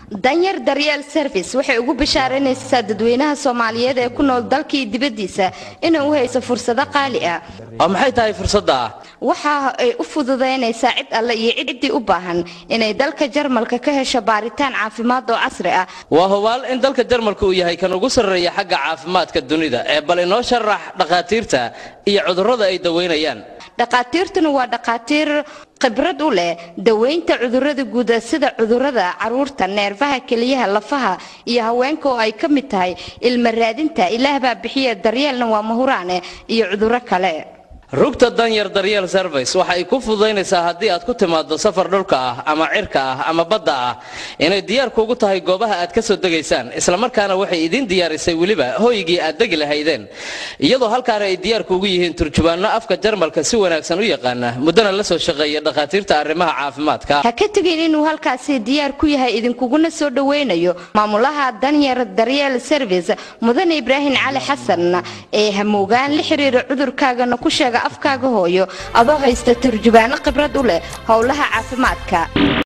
danyar daryeel service waxay ugu bishaaranaysaa dadweynaha soomaaliyeed ee ku nool dalka iyo dibaddiisa inay u hayso fursado qaali ah oo maxay tahay fursadda ah waxa ay u fududaynaysaa cid alle iyo ciddii u baahan inay dalka jarmalka ka hesho baaritaan caafimaad oo casri ah waa hubaal in dalka jarmalka uu yahay kan ugu sarreeya xagga caafimaadka dunida ee bal inoo sharax dhakhaatiirta iyo cudurrada ay daweynayaan dhakhaatiirtuna waa dhakhaatiir khibrad u leh daweynta cudurrada guuda sida cudurrada caruurta neerfaha keliyaha lafaha iyo haweenka oo ay ka mid tahay ilma raadinta ilaah baa bixiya daryeelna waa mahuraane iyo cudurro kale rugta danyar daryeel service waxa ay ku fududaynaysaa haddii aad ku timaado safar dhulka ah ama cirka ah ama badda ah inay diyaar kuugu tahay goobaha aad ka soo degaysaan islamarkaana waxay idiin diyaarisay weliba hoygii aad degi lahaydeen iyadoo halkaana ay diyaar kuugu yihiin turjubaanno afka jarmalka si wanaagsan u yaqaana muddana la soo shaqeeya dhakhaatiirta arrimaha caafimaadka ha ka tegin inuu halkaasi diyaar ku yahay idinkuguna soo dhoweynayo maamulaha danyar daryeel service mudane ibraahim cali xasan ee hamoogaan la xiriira cudurkaagana ku sheega afkaaga hooyo adoo haysta turjubaano khibrad u leh howlaha caafimaadka